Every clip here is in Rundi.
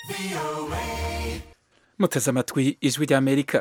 muteze amatwi ijwi ry'amerika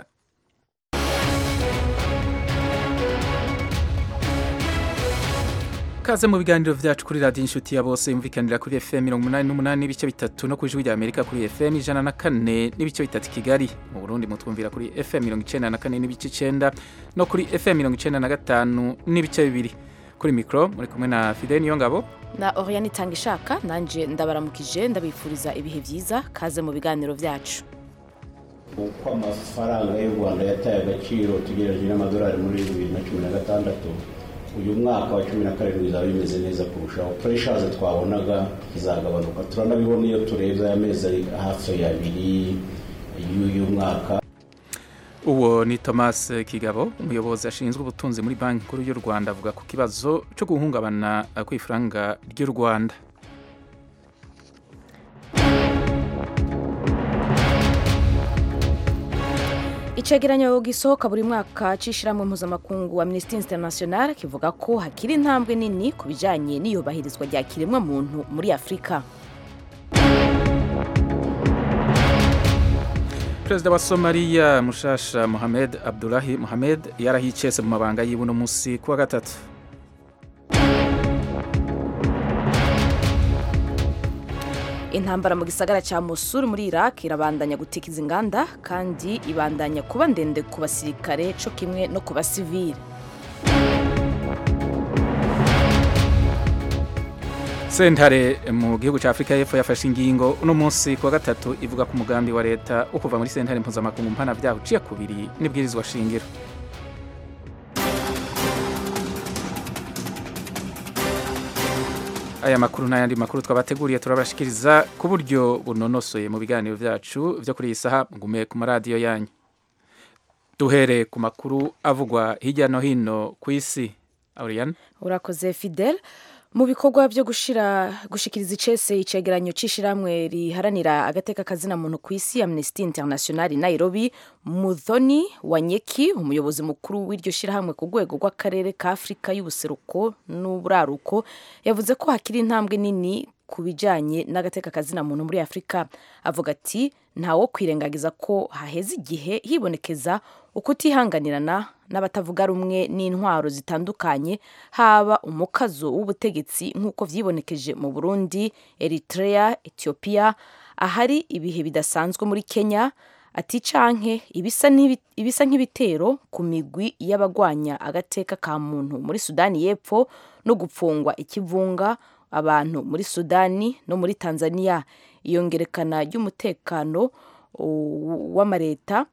kaze mu biganiro vyacu kuri radiyo inshuti ya bose yumvikanira kuri fm mirongo umunani n'umunani n'ibice bitatu no ku ijwi ry'amerika kuri fm ijana na kane n'ibice bitatu i kigali mu burundi mutwumvira kuri fm mirongo icenda na kane n'ibice icenda no kuri fm mirongo icenda na gatanu n'ibice bibiri kuri mikoro muri kumwe na fidel niyongabo na Oriane Itangishaka nanje ndabaramukije ndabifuriza ibihe byiza kaze mu biganiro vyacu uko amafaranga y'u rwanda yataye agaciro tugereranije n'amadolari muri bibiri na cumi na gatandatu uyu mwaka wa cumi na karindwi bizaba bimeze neza kurushaho pureshaze twabonaga izagabanuka turanabibona iyo turebye aya mezi ari hafi abiri y'uyu mwaka uwo ni thomas kigabo umuyobozi ashinzwe ubutunzi muri banki nkuru y'u rwanda avuga ku kibazo cyo guhungabana kw'ifaranga ry'u rwanda icegeranyo gisohoka buri mwaka c'ishirahamwe mpuzamakungu amnesty international kivuga ko hakiri intambwe nini ku bijanye n'iyubahirizwa rya kiremwa muntu muri afurika perezida wa somaliya mushasha mohamed abdulahi mohamed yarahicese mu mabanga yiwe uno musi kuwa gatatu intambara mu gisagara ca Mosul muri Iraq irabandanya gutikiza inganda kandi ibandanya kuba ndende ku basirikare co kimwe no ku basivili sentare mu gihugu cya afurika y'epfo yafashe ingingo uno munsi kuwa gatatu ivuga ku mugambi wa leta wo kuva muri sentare mpuzamakungu mpana byaho uciye kubiri n'ibwirizwa shingiro aya makuru n'ayandi makuru twabateguriye turabashikiriza ku buryo bunonosoye mu biganiro byacu byo kuri iyi saha ngume ku maradiyo yanyu duhere ku makuru avugwa hirya no hino ku isi Aurelian urakoze Fidel mu bikorwa byo gushira gushikiriza icese icegeranyo c'ishiramwe riharanira agateka kazina muntu ku isi Amnesty International Nairobi Muthoni Wanyeki umuyobozi mukuru w'iryo shirahamwe ku rwego rw'akarere ka Afrika y'ubuseruko n'uburaruko yavuze ko hakiri intambwe nini ku bijanye n'agateka kazina muntu muri Afrika avuga ati ntawo kwirengagiza ko haheze igihe hibonekeza ukutihanganirana n'abatavuga rumwe n'intwaro zitandukanye haba umukazo w'ubutegetsi nk'uko vyibonekeje mu Burundi, Eritrea, Ethiopia, ahari ibihe bidasanzwe muri Kenya ati canke ibisa nk'ibitero ku migwi y'abagwanya agateka ka muntu muri Sudani y'Epfo no gupfungwa ikivunga abantu muri Sudani no muri Tanzania iyongerekana ry'umutekano w'amareta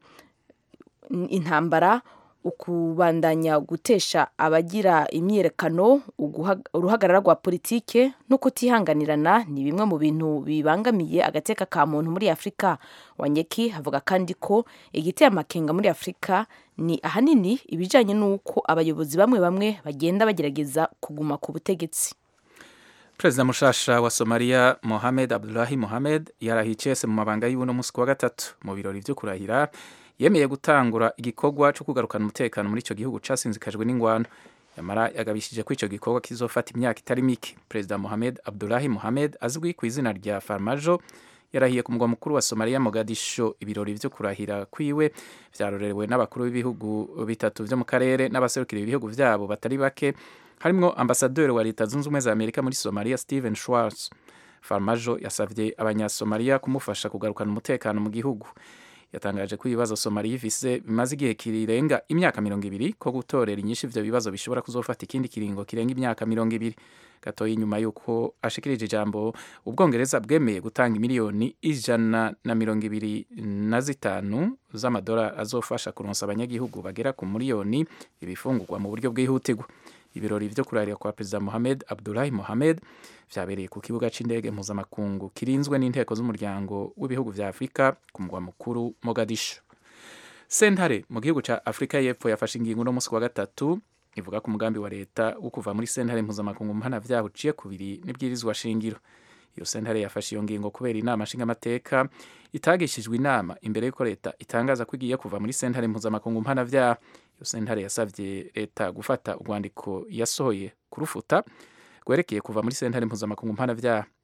intambara ukubandanya gutesha abagira imyiyerekano uruhagarara rwa politike no kutihanganirana ni bimwe mu bintu bibangamiye agateka ka muntu muri afurika wanyeki avuga kandi ko igiteye amakenga muri afurika ni ahanini ibijyanye n'uko abayobozi bamwe bamwe bagenda bagerageza kuguma ku butegetsi perezida mushasha wa somaliya mohamed abdulahi mohamed yarahicese mu mabanga y'uno munsi wa gatatu mu birori vyo kurahira yemeye gutangura igikorwa cyo kugarukana umutekano muri icyo gihugu casinzikajwe n'ingwano yamara yagabishije ko icyo gikorwa kizofata imyaka itari mike perezida mohamed abdulahi mohamed azwi ku izina rya farmajo yarahiye ku mugwa mukuru wa somaliya mogadisho ibirori vyo kurahira kwiwe vyarorewe n'abakuru b'ibihugu bitatu vyo mu karere n'abaserukira ibihugu vyabo batari bake harimwo ambasaderi wa leta zunze ubumwe za amerika muri somaliya stephen schwartz farmajo yasavye abanyasomaliya kumufasha kugarukana umutekano mu gihugu yatangaje ko ibibazo somaliya ifise bimaze igihe kirenga imyaka mirongo ibiri ko gutorera inyinshi ivyo bibazo bishobora kuzofata ikindi kiringo kirenga imyaka mirongo ibiri gatoya inyuma y'uko ashikirije ijambo ubwongereza bwemeye gutanga miliyoni ijana na mirongo ibiri na zitanu z'amadolari azofasha kuronsa abanyagihugu bagera ku miliyoni ibifungurwa mu buryo bwihutirwa ibirori vyo kurarira kwa perezida mohamed abdulahi mohamed vyabereye ku kibuga c'indege mpuzamakungu kirinzwe n'inteko z'umuryango w'ibihugu vya afurika ku mugwa mukuru mogadisho sentare mu gihugu ca afurika y'epfo yafashe ingingo uno munsi wa gatatu ivuga ku mugambi wa leta wo kuva muri sentare mpuzamakungu mpana vyaho uciye kubiri n'ibwirizwa shingiro iyo sentare yafashe iyo ngingo kubera inama nshingamateka itagishijwe inama imbere y'uko leta itangaza ko igiye kuva muri sentare mpuzamakungu mpana vyaha iyo sentare yasavye leta gufata urwandiko yasohoye kurufuta rwerekeye kuva muri sentare mpuzamakungu mpana vyaha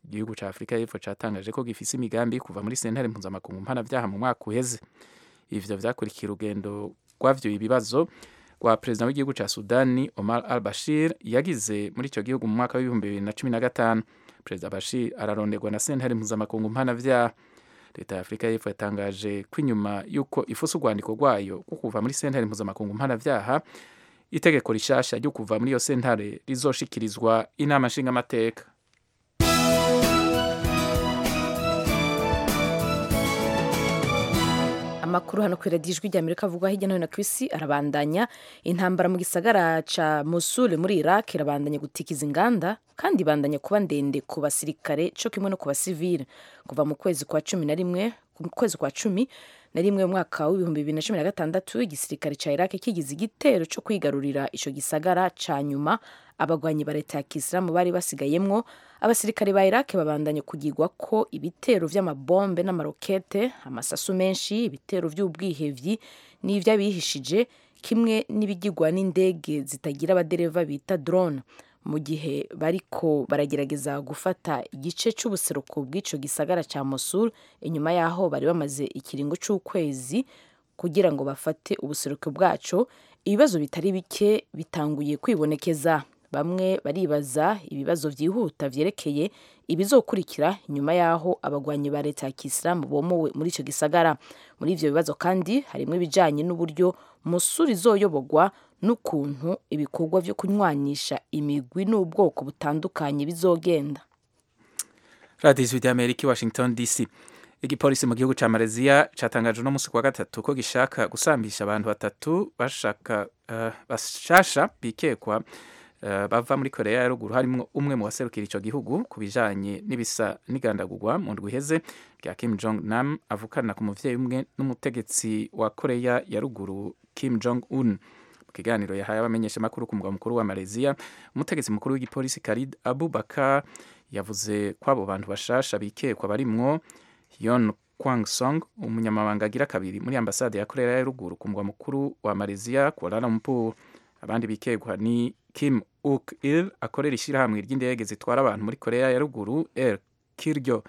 igihugu cya afurika y'epfo cyatangaje ko gifise imigambi yo kuva muri sentare mpuzamakungu mpanabyaha mu mwaka uheze ivyo vyakurikiye urugendo rwavyo ibibazo rwa perezida w'igihugu cya sudani omar al bashir yagize muri icyo gihugu mu mwaka w'ibihumbi bibiri na cumi na gatanu perezida bashir araronderwa na sentare mpuzamakungu mpanabyaha leta ya afurika y'epfo yatangaje ko inyuma y'uko ifuse urwandiko rwayo rwo kuva muri sentare mpuzamakungu mpanabyaha itegeko rishasha ryo kuva muri iyo sentare rizoshikirizwa inama nshingamateka amakuru hano ku iradiyo ijwi ry'amerika avugwa hirya no hino ku isi arabandanya intambara mu gisagara ca Mosul muri Iraq irabandanya gutikiza inganda kandi ibandanya kuba ndende ku basirikare co kimwe no ku basivile kuva mu kwezi kwa cumi na rimwe mu kwezi kwa cumi na rimwe mu mwaka w'ibihumbi bibiri na cumi na gatandatu igisirikare ca Iraq kigize igitero co kwigarurira ico gisagara ca nyuma abagwanyi ba leta ya kisilamu bari basigayemwo abasirikare ba Iraq babandanye kugirwa ko ibitero vy'amabombe n'amarokete amasasu menshi ibitero vy'ubwihevyi n'ivy'abihishije kimwe n'ibigirwa n'indege zitagira abadereva bita drone mu gihe bariko baragerageza gufata igice c'ubuseruko bw'ico gisagara ca Mosul inyuma yaho bari bamaze ikiringo c'ukwezi kugira ngo bafate ubuseruko bwaco ibibazo bitari bike bitanguye kwibonekeza bamwe baribaza ibibazo vyihuta vyerekeye ibizokurikira inyuma yaho abagwanyi ba leta ya kisilamu bomowe muri ico gisagara muri ivyo bibazo kandi harimwo ibijanye n'uburyo musuri izoyoborwa n'ukuntu ibikorwa vyo kunywanisha imigwi n'ubwoko butandukanye bizogenda radiyo ijwi ry'amerika i washington dc igipolisi mu gihugu ca malaysia catangaje uno musi kwa gatatu ko gishaka gusambisha abantu batatu bashaka uh, bashasha bikekwa Uh, bava muri korea ya ruguru harimwo umwe mu baserukira ico gihugu ku bijanye n'ibisa n'igandagurwa mu ndwi iheze rya kim jong nam avukana ku muvyeyi umwe n'umutegetsi wa korea ya ruguru kim jong un mu kiganiro yahaye abamenyeshamakuru ku mugwa mukuru wa malaysia umutegetsi mukuru w'igipolisi karid abubakar yavuze ko abo bantu bashasha bikekwa barimwo yon kwang song umunyamabanga agira kabiri muri ambasade ya korea ya ruguru ku mugwa mukuru wa malaysia kuala lumpur abandi bikegwa ni kim uk il akorera ishyirahamwe ry'indege zitwara abantu muri korea ya ruguru air kiryo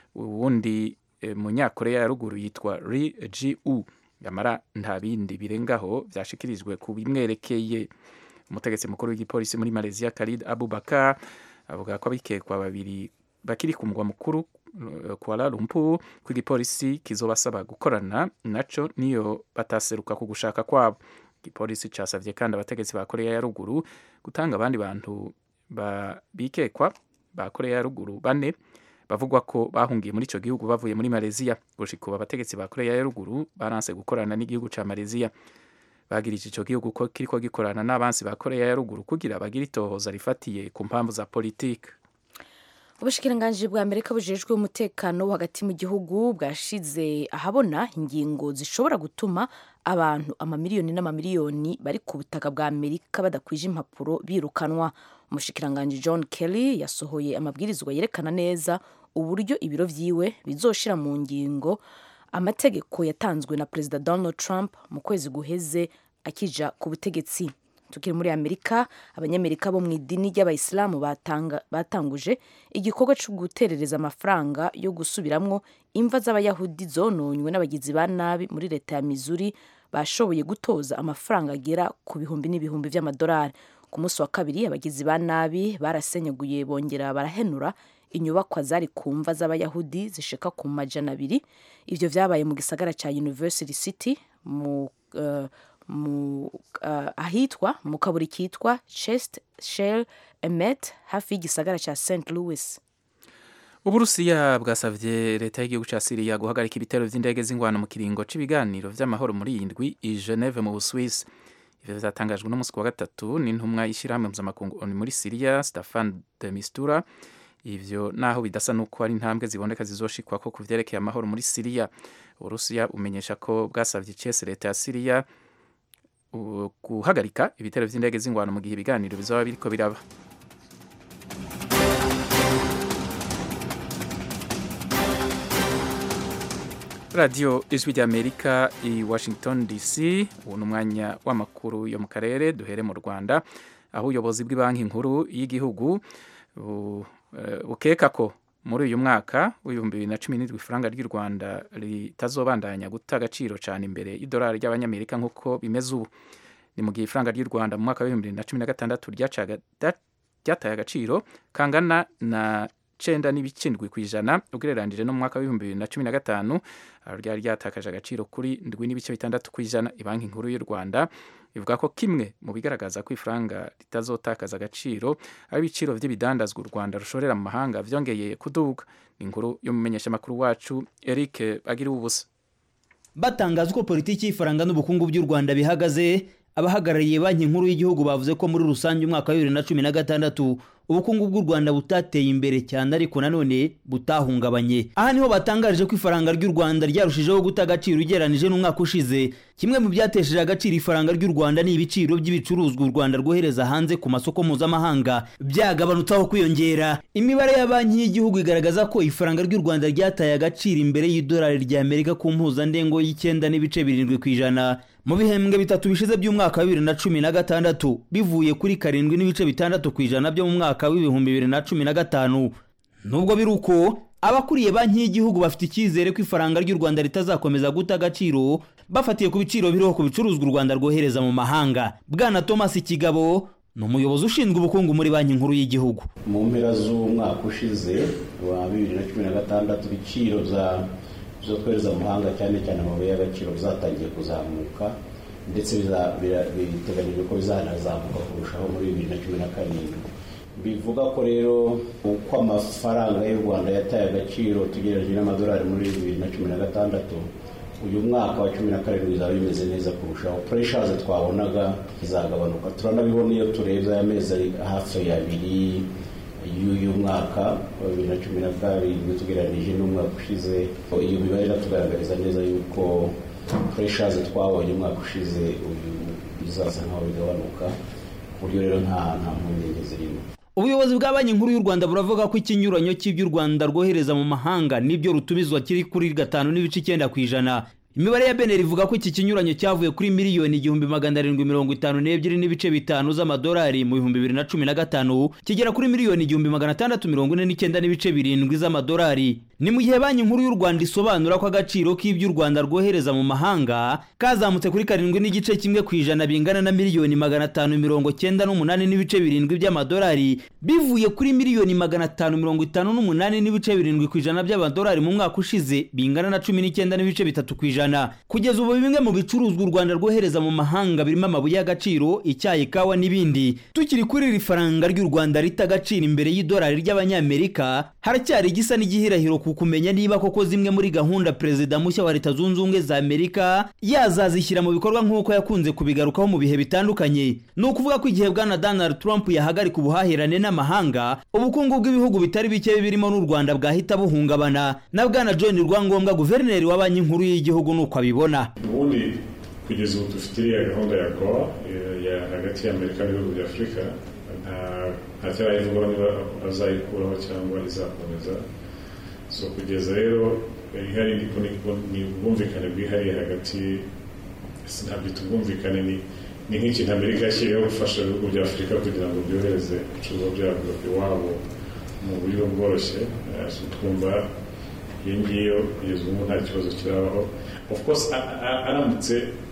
uwundi e, munyakorea ya ruguru yitwa ri ji u yamara nta bindi birengaho vyashikirijwe ku bimwerekeye umutegetsi mukuru w'igipolisi muri malaysia khalid abubakar avuga ko abikekwa babiri bakiri ku mugwa mukuru Kuala Lumpur ko igipolisi kizobasaba gukorana naco niyo bataseruka ku gushaka kwabo igipolisi casavye kandi abategetsi ba korea ya ruguru gutanga abandi bantu bikekwa ba korea ya ruguru bane bavugwa ko bahungiye muri ico gihugu bavuye muri malaysia gushika ubu abategetsi ba korea ya ruguru baranse gukorana n'igihugu ca malaysia bagirije ico gihugu ko kiriko gikorana n'abansi ba korea ya ruguru kugira bagire itohoza rifatiye ku mpamvu za politike ubushikiranganji bwa amerika bujejwe umutekano wo hagati mu gihugu bwashize ahabona ingingo zishobora gutuma abantu amamiliyoni n'amamiliyoni bari ku butaka bwa amerika badakwije impapuro birukanwa umushikiranganji john kelly yasohoye amabwirizwa yerekana neza uburyo ibiro vyiwe bizoshira mu ngingo amategeko yatanzwe na perezida donald trump mu kwezi guheze akija ku butegetsi tukiri muri amerika abanyamerika bo mu idini ry'abayisilamu batanguje igikorwa cyo guterereza amafaranga yo gusubiramwo imva z'abayahudi zononywe n'abagizi ba nabi muri leta ya missouri bashoboye gutoza amafaranga agera ku bihumbi n'ibihumbi vy'amadolari ku munsi wa kabiri abagizi ba nabi barasenyaguye bongera barahenura inyubakwa zari ku mva z'abayahudi zishika ku majana abiri ivyo vyabaye mu gisagara ca university city mu uh, mu uh, ahitwa mu kaburi kitwa chest shell emet hafi y'igisagara ca st louis uburusiya bwasavye leta y'igihugu ca siriya guhagarika ibitero vy'indege z'ingwano mu kiringo c'ibiganiro vy'amahoro muri iyi ndwi i geneve mu buswisi ivyo vyatangajwe n'umunsi wa gatatu n'intumwa y'ishirahamwe mpuzamakungu oni muri siriya stefan de mistura ivyo naho bidasa nuko ari intambwe ziboneka zizoshikwako ku vyerekeye amahoro muri siriya uburusiya bumenyesha ko bwasavye icese leta ya siriya guhagarika ibitero vy'indege z'ingwano mu gihe ibiganiro bizoba biriko biraba radiyo ijwi ry'amerika i washington dc ubu ni umwanya w'amakuru yo mu karere duhere mu rwanda aho ubuyobozi bw'ibanki nkuru y'igihugu bukeka ko muri uyu mwaka w'ibihumbi bibiri na cumi n'indwi ifaranga ry'u rwanda ritazobandanya guta agaciro cyane imbere y'idolari ry'abanyamerika nk'uko bimeze ubu ni mu gihe ifaranga ry'u rwanda mu mwaka w'ibihumbi bibiri na cumi na gatandatu ryataye agaciro kangana na cenda n'ibicindwi ku ijana ugereranije no mu mwaka w'ibihumbi bibiri na cumi na gatanu ryari ryatakaje agaciro kuri ndwi n'ibice bitandatu ku ijana banki nkuru y'u rwanda ivuga ko kimwe mu bigaragaza ko ifaranga ritazotakaza agaciro ari ibiciro by'ibidandazwa u rwanda rushorera mu mahanga byongeye kuduga ni inkuru y'umumenyeshamakuru wacu eric bagira ubusa batangaza uko politiki y'ifaranga n'ubukungu by'u rwanda bihagaze abahagarariye banki nkuru y'igihugu bavuze ko muri rusange umwaka wa bibiri na cumi na gatandatu ubukungu bw'u rwanda butateye imbere cyane ariko nanone butahungabanye aha niho batangarije ko ifaranga ry'u rwanda ryarushijeho guta agaciro ugereranije n'umwaka ushize kimwe mu byatesheje agaciro ifaranga ry'u rwanda ni ibiciro by'ibicuruzwa u rwanda rwohereza hanze ku masoko mpuzamahanga byagabanutseho kwiyongera imibare ya banki y'igihugu igaragaza ko ifaranga ry'u rwanda ryataye agaciro imbere y'idolari ry'amerika ku mpuzandengo y'icyenda n'ibice birindwi ku ijana mu bihembwe bitatu bishize by'umwaka wa bibiri na cumi na gatandatu bivuye kuri karindwi n'ibice bitandatu ku ijana byo mu mwaka w'ibihumbi bibiri na cumi na gatanu nubwo biri uko abakuriye banki y'igihugu bafite icyizere ko ifaranga ry'u rwanda ritazakomeza guta agaciro bafatiye ku biciro biriho ku bicuruzwa u rwanda rwohereza mu mahanga bwana thomas kigabo ni umuyobozi ushinzwe ubukungu muri banki nkuru y'igihugu mu mpera z'umwaka ushize wa bibiri na cumi na gatandatu ibiciro bya zo twohereza mu mahanga cyane cyane amabuye y'agaciro bizatangiye kuzamuka ndetse biteganyijwe ko bizanazamuka kurushaho muri bibiri na cumi na karindwi bivuga ko rero uko amafaranga y'u rwanda yataye agaciro tugereranyije n'amadolari muri bibiri na cumi na gatandatu uyu mwaka wa cumi na karindwi bizaba bimeze neza kurushaho pureshaze twabonaga izagabanuka turanabibona iyo turebye aya mezi ari hafi abiri y'uyu mwaka wa bibiri na cumi na karindwi tugereranyije n'umwaka ushize iyo mibare iratugaragariza neza yuko pureshaze twabonye umwaka ushize uyu bizaza nkaho bigabanuka ku buryo rero nta nta mpungenge zirimo ubuyobozi bwa banki nkuru y'u rwanda buravuga ko ikinyuranyo cy'ibyo u rwanda rwohereza mu mahanga n'ibyo rutumizwa kiri kuri gatanu n'ibice icyenda ku ijana imibare ya beneri ivuga ko iki kinyuranyo cyavuye kuri miliyoni igihumbi magana arindwi mirongo itanu n'ebyiri n'ibice bitanu z'amadolari mu bihumbi bibiri na cumi na gatanu kigera kuri miliyoni igihumbi magana atandatu mirongo ine n'icyenda n'ibice birindwi z'amadolari ni mu gihe banki nkuru y'u rwanda isobanura ko agaciro k'ibyo u rwanda rwohereza mu mahanga kazamutse kuri karindwi n'igice kimwe ku ijana bingana na miliyoni magana atanu mirongo cyenda n'umunani n'ibice birindwi by'amadolari bivuye kuri miliyoni magana atanu mirongo itanu n'umunani n'ibice birindwi ku ijana by'amadolari mu mwaka ushize bingana na cumi n'icyenda n'ibice bitatu ku ijana kugeza ubu bimwe mu bicuruzwa u rwanda rwohereza mu mahanga birimo amabuye y'agaciro icyayi kawa n'ibindi tukiri kuri iri faranga ry'u rwanda rita agaciro imbere y'idolari ry'abanyamerika haracyari igisa n'igihirahiro ku kumenya niba koko zimwe muri gahunda perezida mushya wa leta zunze ubumwe za amerika yazazishyira mu bikorwa nk'uko yakunze kubigarukaho mu bihe bitandukanye ni ukuvuga ko igihe bwana donald trump yahagarika ubuhahirane n'amahanga ubukungu bw'ibihugu bitari bike birimo n'u rwanda bwahita buhungabana na bwana john rwangombwa guverineri wa banki nkuru y'igihugu ni uko abibona ubundi kugeza ubu dufite iriya gahunda ya goa ya hagati y'amerika n'ibihugu bya afurika nta cyarayivugwaho niba azayikuraho cyangwa izakomeza so kugeza rero ihari ni ubwumvikane bwihariye hagati sinabyita ubwumvikane ni ni nk'ikintu amerika yashyiriyeho gufasha ibihugu bya afurika kugira ngo byohereze ibicuruzwa byabyo iwabo mu buryo bworoshye twumva iyo ngiyo kugeza ubu nta kibazo kirabaho of course aramutse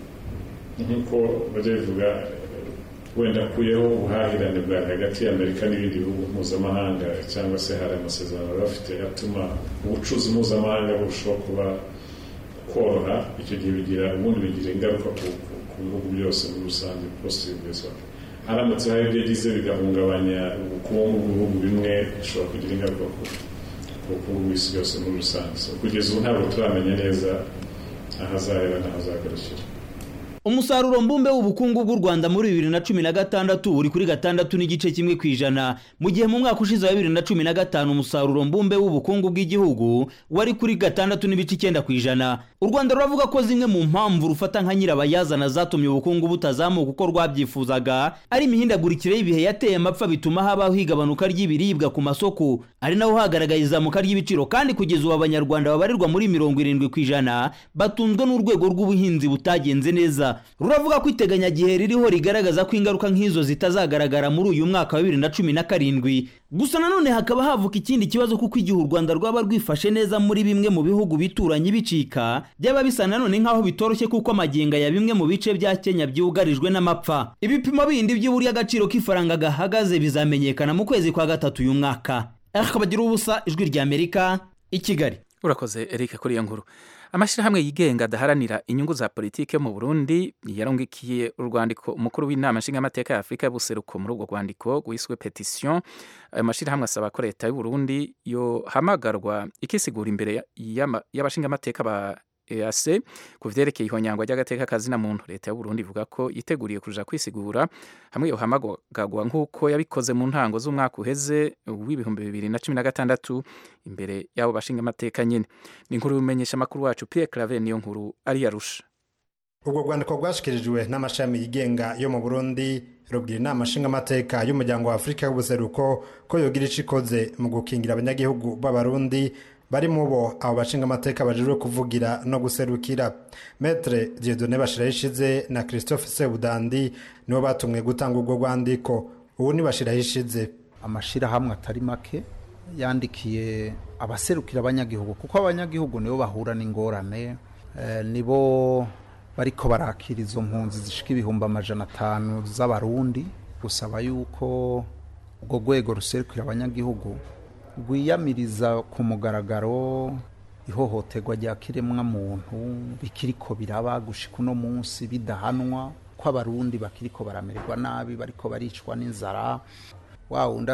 nk'uko bajya bivuga wenda akuyeho ubuhahirane bwa hagati y'amerika n'ibindi bihugu mpuzamahanga cyangwa se hari amasezerano baba bafite atuma ubucuruzi mpuzamahanga burushaho kuba koroha icyo gihe bigira ubundi bigira ingaruka ku bihugu byose muri rusange positivizwa haramutse hari ibyo yagize bigahungabanya ubukungu bw'ibihugu bimwe bishobora kugira ingaruka ku bukungu bw'isi yose muri rusange kugeza ubu ntabwo turamenya neza ahazahera n'ahazagarukira umusaruro mbumbe w'ubukungu bw'u rwanda muri bibiri na cumi na gatandatu uri kuri gatandatu n'igice kimwe ku ijana mu gihe mu mwaka ushize wa bibiri na cumi na gatanu umusaruro mbumbe w'ubukungu bw'igihugu wari kuri gatandatu n'ibice icyenda ku ijana u rwanda ruravuga ko zimwe mu mpamvu rufata nka nyirabayazana zatumye ubukungu butazamuka uko rwabyifuzaga ari imihindagurikire y'ibihe yateye amapfa bituma habaho igabanuka ry'ibiribwa ku masoko ari naho hagaragaye izamuka ry'ibiciro kandi kugeza ubu abanyarwanda babarirwa muri mirongo irindwi ku ijana batunzwe n'urwego rw'ubuhinzi butagenze neza rwanda ruravuga ko iteganyagihe ririho rigaragaza ko ingaruka nk'izo zitazagaragara muri uyu mwaka wa bibiri na cumi na karindwi gusa nanone hakaba havuka ikindi kibazo kuko igihe u rwanda rwaba rwifashe neza muri bimwe mu bihugu bituranye bicika byaba bisa nanone nk'aho bitoroshye kuko amaginga ya bimwe mu bice bya kenya byugarijwe n'amapfa ibipimo bindi by'uburyo agaciro k'ifaranga gahagaze bizamenyekana mu kwezi kwa gatatu uyu mwaka akabagira ubusa ijwi ry'amerika i kigali urakoze eric kuri iyo nkuru amashyirahamwe yigenga adaharanira inyungu za politike mu burundi yarungikiye urwandiko umukuru w'inama nshingamateka ya afurika y'ubuseruko muri urwo rwandiko rwiswe petisiyo ayo mashyirahamwe asaba ko leta y'uburundi yohamagarwa ikisigura imbere y'abashingamateka ba EAC ku vyerekeye ihonyangwa ry'agateka kazina muntu leta y'u Burundi ivuga ko yiteguriye kuja kwisigura hamwe yohamagagwa nk'uko yabikoze mu ntango z'umwaka uheze w'ibihumbi bibiri na cumi na gatandatu imbere y'abo bashinga amateka nyene ni inkuru bimenyesha amakuru wacu Pierre Claver niyo nkuru ari yarusha ubwo rwandiko rwashikirijwe n'amashami yigenga yo mu burundi rubwira inama nshingamateka y'umuryango wa afurika y'ubuseruko ko yogira ico ikoze mu gukingira abanyagihugu b'abarundi bari mu bo abo bashingamateka bajejwe kuvugira no guserukira metre dieudonne bashirahishize na christophe sebudandi nibo batumwe gutanga urwo rwandiko ubu ni bashirahishize amashirahamwe atari make yandikiye abaserukira abanyagihugu kuko abanyagihugu nibo bahura n'ingorane eh, nibo bariko barakira izo mpunzi zishika ibihumbi amajana atanu z'abarundi gusaba yuko urwo rwego ruserukira abanyagihugu rwiyamiriza ku mugaragaro ihohoterwa rya kiremwa muntu bikiriko biraba gushika uno munsi bidahanwa ko abarundi bakiriko baramererwa nabi bariko baricwa n'inzara wa wundi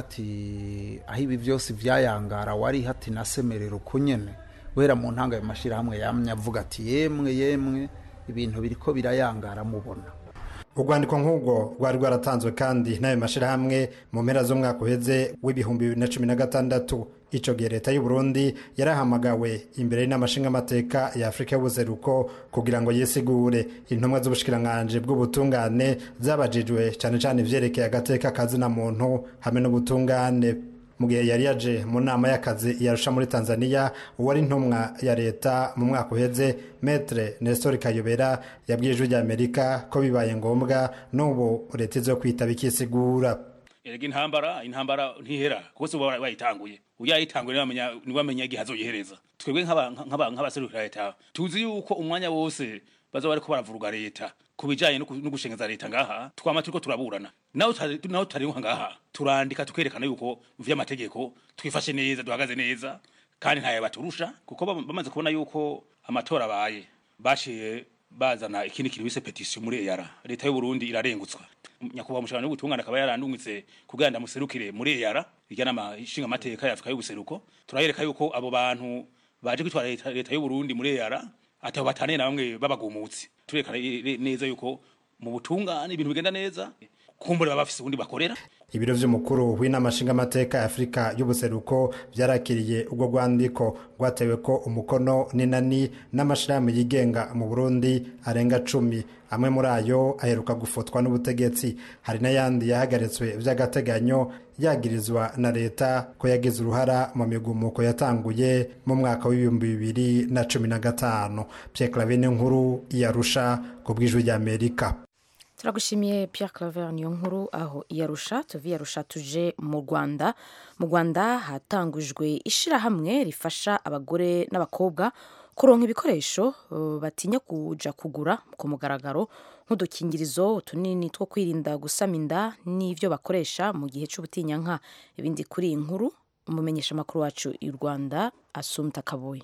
ati aho ibi byose vyayangara wari hati nasemerera uko nyene wera mu ntanga ayo mashirahamwe yamye avuga ati yemwe yemwe ibintu biriko birayangara mubona urwandiko nk'ubwo rwari rwaratanzwe kandi n'ayo mashyirahamwe mu mpera z'umwaka uheze w'ibihumbi bibiri na cumi na gatandatu icyo gihe leta y'u Burundi yarahamagawe imbere y'inamashingamateka ya afurika y'ubuseruko kugira ngo yisigure intumwa z'ubushikiranganji bw'ubutungane zabajijwe cyane cyane ivyerekeye agateka kazina muntu hamwe n'ubutungane mu gihe yari yaje mu nama y'akazi yarusha muri tanzania uwari intumwa ya leta mu mwaka uheze metre nestor kayobera yabwiye ijwi ry'amerika ko bibaye ngombwa n'ubu leta izo kwitaba ikisigura erega intambara intambara ntihera kuko se uba wayitanguye uyayitanguye niwe amenya igihe azoyihereza twebwe nk'abaserukira leta tuzi yuko umwanya wose baza bariko baravuruga leta ku bijanye no gushengeza leta ngaha twama turiko turaburana naho naho tariho ngaha turandika tukerekana yuko vy'amategeko twifashe neza duhagaze neza kandi ntaye baturusha kuko bamaze kubona yuko amatora abaye baciye bazana ikindi kintu bise petition muri EAR leta y'u Burundi irarengutswa nyakubahwa mushana w'ubutungane akaba yarandungitse kugira ndamuserukire muri EAR ijana amashinga amateka ya Afrika y'ubuseruko turayereka yuko abo bantu baje kwitwara leta y'u Burundi muri EAR atabo batane na bamwe babagumutsi turekana neza yuko mu butungane ibintu bigenda neza kumbure baba bafise ubundi bakorera ibiro vy'umukuru w'inama nshingamateka ya afurika y'ubuseruko vyarakiriye urwo rwandiko rwatewe ko umukono n'inani n'amashirahamwe yigenga mu burundi arenga cumi amwe muri ayo aheruka gufotwa n'ubutegetsi hari n'ayandi yahagaritswe vy'agateganyo yagirizwa na leta ko yagize uruhara mu migumuko yatanguye mu mwaka w'ibihumbi bibiri na cumi na gatanu pierre clavine nkuru yarusha ku bw'ijwi ry'amerika turagushimiye Pierre Claver niyo nkuru aho iyarusha tuvi yarusha tuje mu Rwanda mu Rwanda hatangujwe ishirahamwe rifasha abagore n'abakobwa kuronka ibikoresho uh, batinya kuja kugura ku mugaragaro nk'udukingirizo utunini two kwirinda gusama inda n'ivyo bakoresha mu gihe c'ubutinyanka ibindi kuri iyi nkuru umumenyesha makuru wacu i Rwanda Asumta Kaboyi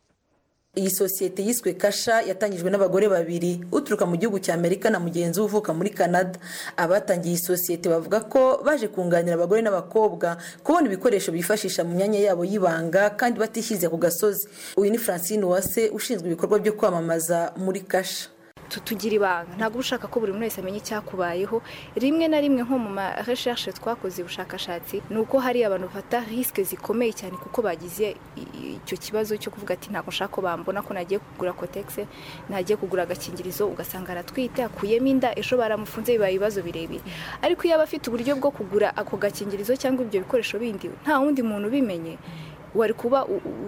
iyi sosiyete yiswe kasha yatangijwe n'abagore babiri uturuka mu gihugu cya amerika na mugenzi we uvuka muri canada abatangiye iyi sosiyete bavuga ko baje kunganira abagore n'abakobwa kubona ibikoresho bifashisha mu myanya yabo y'ibanga kandi batishyize ku gasozi uyu ni francine uwase ushinzwe ibikorwa byo kwamamaza muri kasha tugira ibanga ntabwo uba ushaka ko buri muntu wese amenya icyakubayeho rimwe na rimwe nko mu ma recherche twakoze ubushakashatsi ni uko hari abantu bafata risike zikomeye cyane kuko bagize icyo kibazo cyo kuvuga ati ntabwo nshaka ko bambona ko nagiye kugura kotegisi nagiye kugura agakingirizo ugasanga aratwite akuyemo inda ejo baramufunze bibaye ibibazo birebire ariko iyo aba afite uburyo bwo kugura ako gakingirizo cyangwa ibyo bikoresho bindi nta wundi muntu ubimenye wari kuba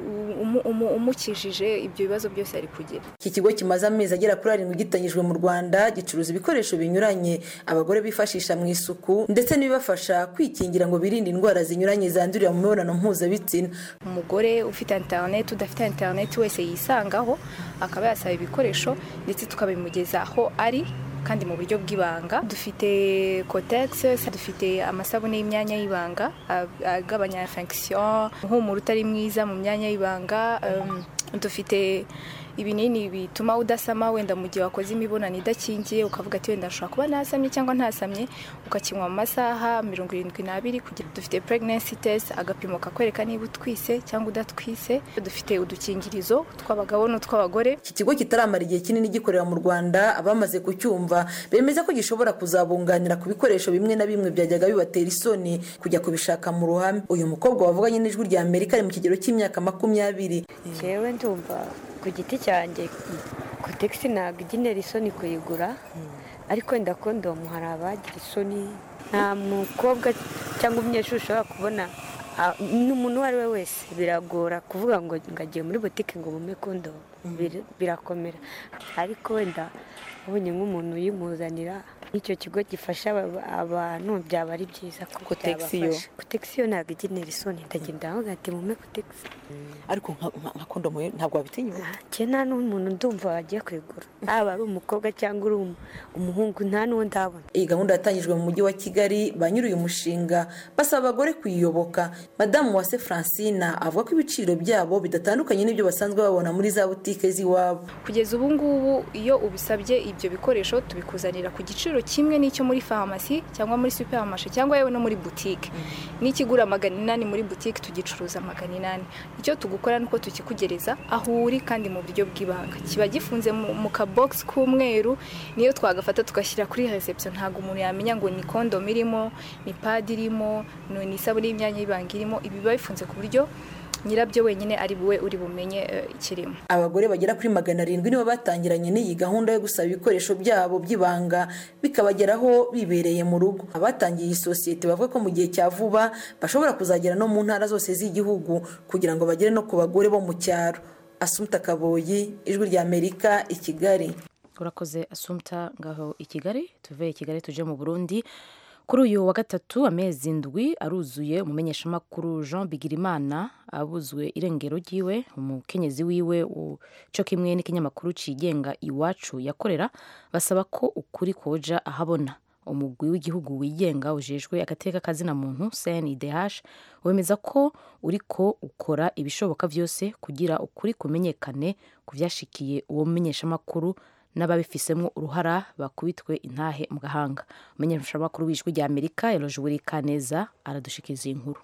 umu- umu- umukijije ibyo bibazo byose ari kugira iki kigo kimaze amezi agera kuri arindwi gitangijwe mu rwanda gicuruza ibikoresho binyuranye abagore bifashisha mu isuku ndetse n'ibibafasha kwikingira ngo birinde indwara zinyuranye zandurira mu mibonano mpuzabitsina umugore ufite interineti udafite interineti wese yisangaho akaba yasaba ibikoresho ndetse tukabimugeza aho ari kandi mu buryo bw'ibanga dufite kotegisi dufite amasabune y'imyanya y'ibanga a- agabanya infection umuhumuro utari mwiza mu myanya y'ibanga um, dufite ibinini bituma udasama wenda mu gihe wakoze imibonano idakingiye ukavuga ati wenda nshobora kuba nasamye cyangwa ntasamye ukakinywa mu masaha mirongo irindwi n'abiri kugira dufite pregnancy test agapimo kakwereka niba utwise cyangwa udatwise dufite udukingirizo tw'abagabo n'utw'abagore iki kigo kitaramara igihe kinini gikorera mu rwanda abamaze kucyumva bemeza ko gishobora kuzabunganira ku bikoresho bimwe na bimwe byajyaga bibatera isoni kujya kubishaka mu ruhame uyu mukobwa wavuganye n'ijwi rya amerika ari mu kigero cy'imyaka makumyabiri jewe ndumva ku giti cyanjye kotegisi ntabwo igenera isoni kuyigura ariko wenda kondomu hari abagira isoni nta mukobwa cyangwa umunyeshuri ushobora kubona ah, n'umuntu uwo ari we wese biragora kuvuga ngo ngo agiye muri butike ngo mume kondomu Bir- birakomera ariko wenda ubonye nk'umuntu uyimuzanira n'icyo kigo gifasha aba- abantu byaba ari byiza kuko Kotegisi yo? byabafasha kotegisi yo ntabwo igenera isoni ndagenda aho ati mume kotegisi ariko nka kondomu ntabwo wabitinyuka njye nta n'umuntu ndumva wagiye kwigura haba ari umukobwa cyangwa uri umu- umuhungu nta n'uwo ndabona iyi gahunda yatangijwe mu mujyi wa kigali ba nyiri uyu mushinga basaba abagore kuyiyoboka madamu wase francina avuga ko ibiciro byabo bidatandukanye n'ibyo basanzwe babona muri za butike z'iwabo kugeza ubu ngubu iyo ubisabye ibyo bikoresho tubikuzanira ku giciro kimwe n'icyo muri farumasi cyangwa muri superimarishe cyangwa yewe no muri butike n'ikigura magana inani muri butike tugicuruza magana inani icyo tugukora ni uko tukikugereza aho uri kandi mu buryo bw'ibanga kiba gifunze mu mu kabogisi k'umweru niyo twagafata tugashyira kuri reception ntabwo umuntu yamenya ngo ni kondomu irimo ni padi irimo ni isabune y'imyanya y'ibanga irimo ibi biba bifunze ku buryo nyirabyo wenyine ari buwe uri bumenye eh, ikirimo abagore bagera kuri magana arindwi nibo batangiranye n'iyi gahunda yo gusaba ibikoresho byabo by'ibanga bikabageraho bibereye mu rugo abatangiye iyi sosiyete bavuga ko mu gihe cya vuba bashobora kuzagera no mu ntara zose z'igihugu kugira ngo bagere no ku bagore bo mu cyaro asumta kaboyi ijwi rya amerika i kigali urakoze asumta ngaho i kigali tuve i kigali tuje mu burundi kuri uyu wa gatatu amezi ndwi aruzuye umumenyeshamakuru jean bigirimana abuzwe irengero ryiwe umukenyezi wiwe u- co kimwe n'ikinyamakuru cigenga iwacu yakorera basaba ko ukuri koja ahabona umugwi w'igihugu wigenga ujejwe agateka kazina muntu cndh wemeza ko uriko ukora ibishoboka byose kugira ukuri kumenyekane ku vyashikiye uwo mumenyeshamakuru n'ababifisemo uruhara bakubitwe intahe mu gahanga umumenyeshamakuru w'ijwi rya amerika eloje kaneza aradushikiriza iyi nkuru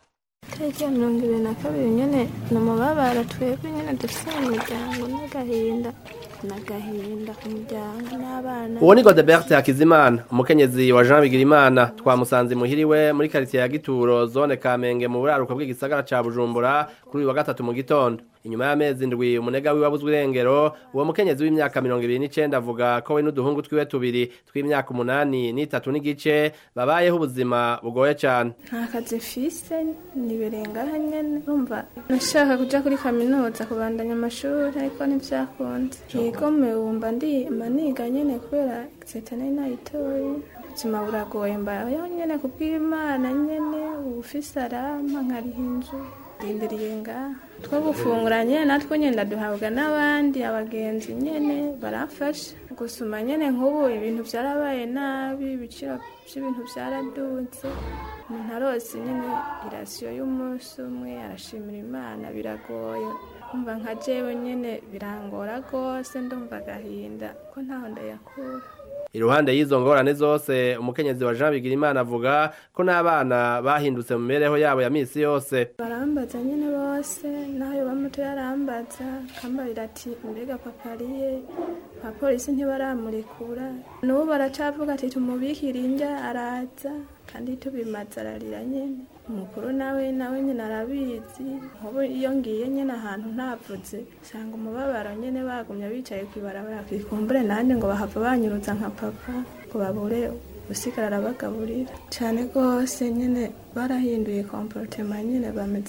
tariki ya mirongo ibiri na kabiri nyine ni umubabaro twebwe nyine dufite mu muryango n'agahinda n'agahinda ku muryango n'abana uwo ni godebert hakizimana umukenyezi wa jean bigirimana twamusanze imuhiriwe muri karitsiye ya gituro zone kamenge mu buraruko bw'igisagara ca bujumbura kuri uyu wa gatatu mu gitondo inyuma y'amezi ndwi umunega wiwe abuzwe irengero uwo mukenyezi w'imyaka mirongo ibiri n'icenda avuga ko we n'uduhungu twiwe tubiri tw'imyaka umunani n'itatu n'igice babayeho ubuzima bugoye cane nta kazi mfise nibirengaho nyine urumva nashaka kujya kuri kaminuza kubandanya amashuri ariko ntibyakunze yigome wumva ndimba niga nyine kubera egisita nari nayitoye ubuzima buragoye mbayeho nyine kubw'imana nyine ubufise arampa nkariha inzu ndindiriye ngaha two gufungura nyine natwe nyine duhabwa n'abandi abagenzi nyine baramfasha gusuma nyine nk'ubu ibintu byarabaye nabi ibiciro by'ibintu byaradutse umuntu arose nyine irasiyo y'umunsi umwe arashimira imana biragoye kumva nka jewe nyine birangora rwose ndumva agahinda ko ntaho ndayakura iruhande y'izo ngorane zose umukenyezi wa jean bigirimana avuga ko n'abana bahindutse mu mibereho yabo ya misi yose barambaza nyine bose nayo bamuto yarambaza akambarira ati mbega papa ariye abapolisi ntibaramurekura n'ubu baracavuga ati tumubikire indya araza kandi tubimaze ararira nyine umukuru nawe nawe nyine arabizi nk'ubu iyo ngiye nyine ahantu ntavuze usanga umubabaro nyine bagumye bicaye ku ibarabara kwikumbure nanjye ngo bahava banyuruza nka papa ngo babure usigara arabagaburira cyane rwose nyine barahinduye komporotema nyine bameze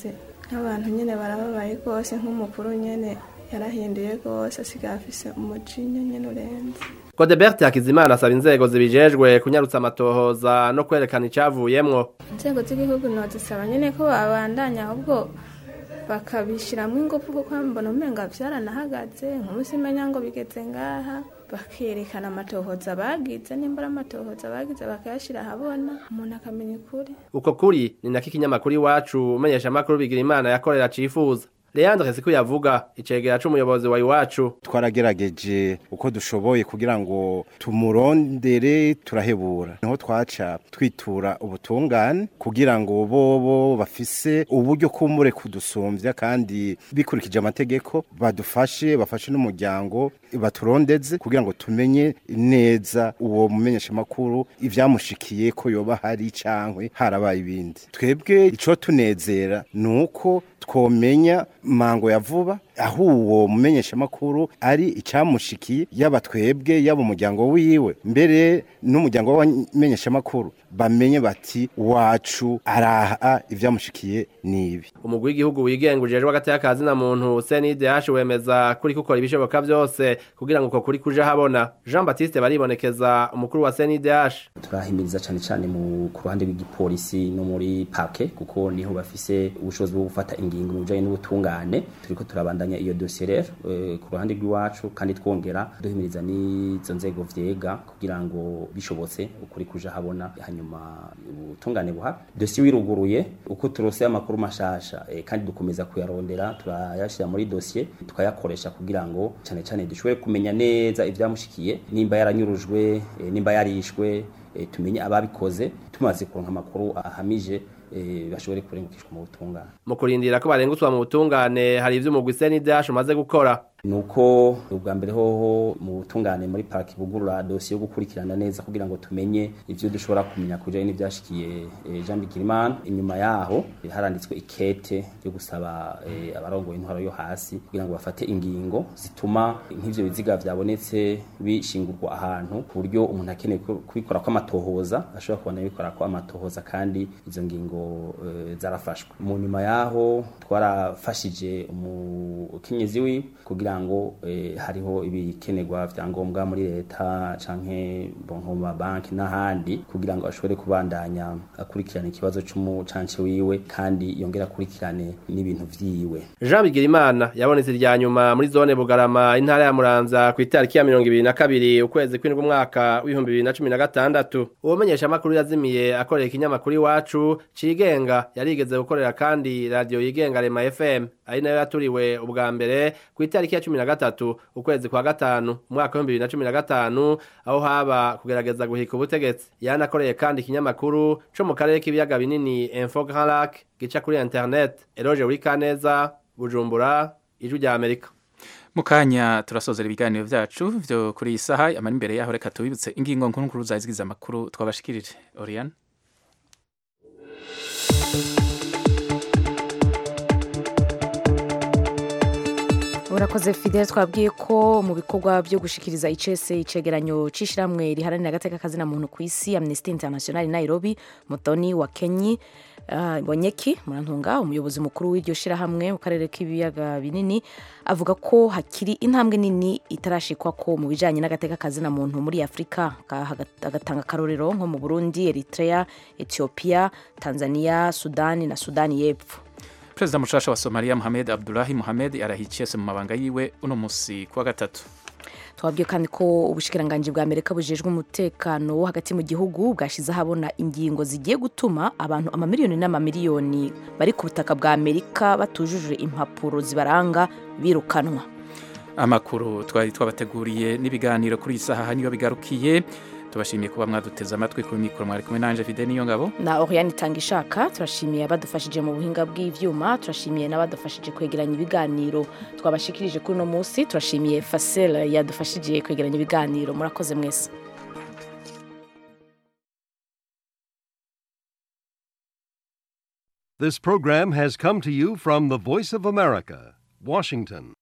nk'abantu nyine barababaye rwose nk'umukuru nyine yarahinduye rwose asigaye afise umujinya nyine urenze Godebert Hakizimana asaba inzego zibijejwe kunyarutsa amatohoza no kwerekana icavuyemwo inzego z'igihugu nozisaba nyine ko babandanya ahubwo bakabishyiramo ingufu kuko mbona umenga byaranahagaze nk'umunsi imenya ngo bigeze ngaha bakerekana amatohoza bagize nimba ari amatohoza bagize bakayashyira ahabona umuntu akamenya ukuri uko kuri ni nako ikinyamakuru iwacu umenyesha amakuru bigira imana yakorera cifuza Leandre Siku yavuga icegera c'umuyobozi wa iwacu twaragerageje uko dushoboye kugira ngo tumurondere turahebura niho twaca twitura ubutungane kugira ngo bobo bafise uburyo kumure kudusumbya kandi bikurikije amategeko badufashe bafashe n'umuryango baturondeze kugira ngo tumenye neza uwo mumenyesha makuru ivyamushikiye ko yoba hari cankwe harabaye ibindi twebwe ico tunezera nuko twomenya mango ya vuba aho uwo mumenyesha makuru ari icamushikiye yaba twebwe yaba umuryango wiwe mbere n'umuryango w'abamenyesha makuru bamenye bati wacu araha ivyamushikiye nibi umugwi w'igihugu wigenga ujejwe hagati y'akazi na muntu CNDH wemeza kuri gukora ibishoboka byose kugira ngo uko kuri kuje habona Jean Baptiste baribonekeza umukuru wa CNDH turahimiriza cyane cyane mu ku ruhande rw'igipolisi no muri parke kuko niho bafise ubushobozi bwo gufata ingingo mu bijanye n'ubutungane turiko turabandanya iyo dossier rero e, ku ruhande rw'iwacu kandi twongera duhimiriza n'izo nzego vyega kugira ngo bishobotse ukuri kuja habona hanyuma ubutungane buhaba dossier wiruguruye uko turose amakuru mashasha e, kandi dukomeza kuyarondera turayashira muri dossier tukayakoresha kugira ngo cyane cyane dushobore kumenya neza ivyamushikiye nimba yaranyurujwe e, nimba yarishwe e, tumenye ababikoze tumaze kuronka amakuru ahamije e, bashobore kurengukishwa mu butungane mu kurindira ko barengutswa mu butungane hari ivyo umugwi CNDH umaze gukora nuko ubwa mbere hoho mu butungane muri parki bugurura dosiye yo gukurikirana neza kugira ngo tumenye ivyo dushobora kumenya kujanye n'ivyashikiye e, Jean Bigirimana inyuma yaho e, haranditswe ikete ryo gusaba e, abarongoye intwaro yo hasi kugira ngo bafate ingingo zituma nk'ivyo biziga vyabonetse bishingurwa ahantu ku buryo umuntu akeneye kubikora ko amatohoza ashobora kubona bikora ko amatohoza kandi izo ngingo e, zarafashwe mu nyuma yaho twarafashije umukenyezi wiwe kugira ngo eh, hariho ibikenerwa vyangombwa muri leta canke bonko ma banki n'ahandi kugira ngo ashobore kubandanya akurikirana ikibazo c'umucanci wiwe kandi yongera akurikirane n'ibintu vyiwe Jean Bigirimana yabonetse irya nyuma muri zone Bugarama intara ya Muramvya ku itariki ya 22 ukwezi kw'indwi umwaka w'ibihumbi bibiri na cumi na gatandatu uwo menyesha amakuru yazimiye akorera ikinyamakuru iwacu cigenga yarigeze gukorera kandi radio yigenga Rema FM ari nayo yaturiwe ubwa mbere ku itariki ya cumi na gatatu ukwezi kwa gatanu umwaka w'ibihumbi bibiri na cumi na gatanu aho haba kugerageza guhika ubutegetsi yanakoreye kandi ikinyamakuru co mu karere k'ibiyaga binini Info Grand Lac gica kuri internet Eroge Wikaneza Bujumbura ijwi rya Amerika mu kanya turasozera ibiganiro vyacu vyo kuri iyi saha amara imbere yaho reka tubibutse ingingo nkuru nkuru zazigize amakuru twabashikirije Oriane urakoze fidel twabwiye ko mu bikorwa byo gushikiriza icese icegeranyo c'ishiramwe riharanira agateka kazina muntu ku isi amnesty international nairobi mutoni wa kenyi uh, bonyeki murantunga umuyobozi mukuru w'iryo shirahamwe mu karere k'ibiyaga binini avuga ko hakiri intambwe nini itarashikwa ko mu bijanye n'agateka kazina muntu muri afurika agatanga akarorero nko mu burundi eritrea ethiopia tanzania sudani na sudani y'epfo perezida mushasha wa somaliya muhamed abdulahi muhamed yarahiciyese mu mabanga yiwe uno musi kuwa gatatu twabwiye kandi ko ubushikiranganji bwa amerika bujejwe umutekano wo hagati mu gihugu bwashyize ahabona ingingo zigiye gutuma abantu amamiliyoni n'amamiliyoni bari ku butaka bwa amerika batujuje impapuro zibaranga birukanwa amakuru twari twabateguriye n'ibiganiro kuri iyi saha niyo bigarukiye tubashimiye kuba mwaduteze amatwi kuri mikoro mwari kumwe nanje Fide niyo ngabo na Oriane Tangishaka turashimiye abadufashije mu buhinga bw'ivyuma turashimiye n'abadufashije kwegeranya ibiganiro twabashikirije kuri no munsi turashimiye Facel yadufashije kwegeranya ibiganiro murakoze mwese This program has come to you from the Voice of America, Washington.